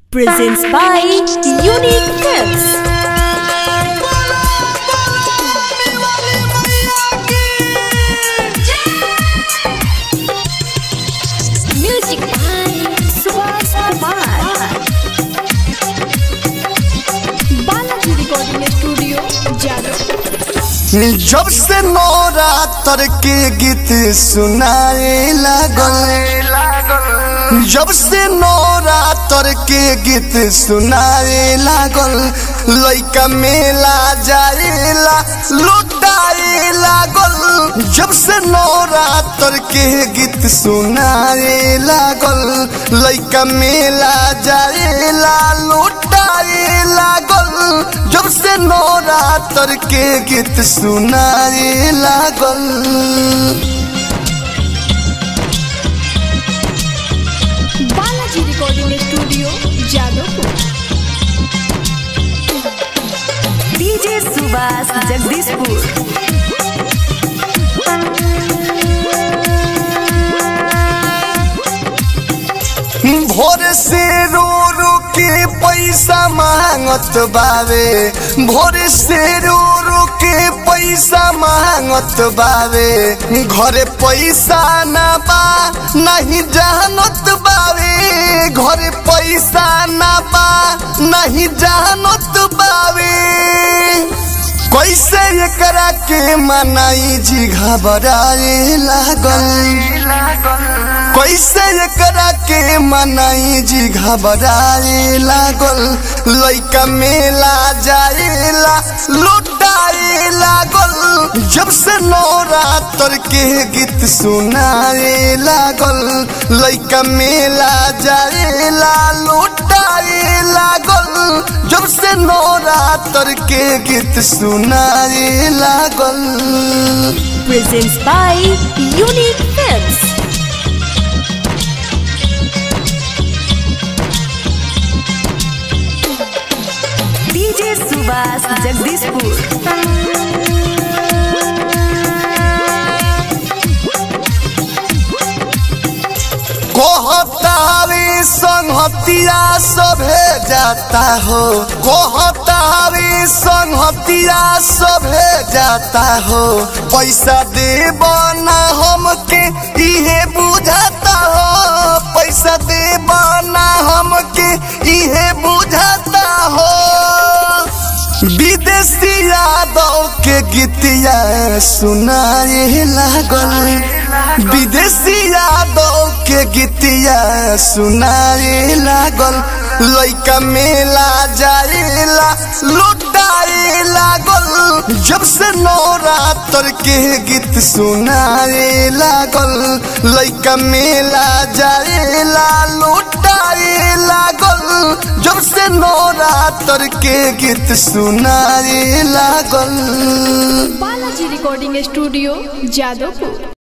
presents by Unique Tips. Music by Subhas Kumar. Balaji Recording Studio, Jadavpur. जब से नवरात्र के गीत सुनाए लागल जब से नवरात्र के गीत सुनाए लागल लइका मेला जाएला लुटाए लागल जब से नवरात्र के गीत सुनाए लागल लइका मेला जाएला लुटाए लागल जब से नवरात्र के गीत सुनाए लागल Balaji Recording Studio, Jadavpur. DJ Subhas Jagdishpur. भोर से रो रो के पैसा मांगत बावे भोर से रो रो के पैसा मांगत बावे घरे पैसा ना बा नहीं जानत बावे घरे पैसा ना बा नहीं जानत बावे कैसे एकरा के मनाई जी घबराए लागल कैसे एकरा के मनाई जी घबराए लागल लइका मेला जाएला लुटाए लागल जब से नवरात्र के गीत सुनाए लागल लइका मेला जाएला लुटाए लागल जब से नवरात्र के गीत सुनाए लागल Presents by Unique Tips. DJ Subhas Jagdishpur. कहतावे संहतिया सभे जाता हो कहतावे संहतिया सभे जाता हो पैसा देब ना हमके इहे बुझाता हो पैसा देब ना हमके इहे बुझाता हो विदेशी यादव के गीतिया सुनाए लागल विदेशी यादव के गीतिया सुनाए लागल लइका मेला जाएला लुटाए लागल जब से नवरात्र के गीत सुनाए लागल लइका मेला जाएला लुटाए लागल जब से नवरात्र के गीत सुनाए लागल Balaji Recording Studio, Jadavpur.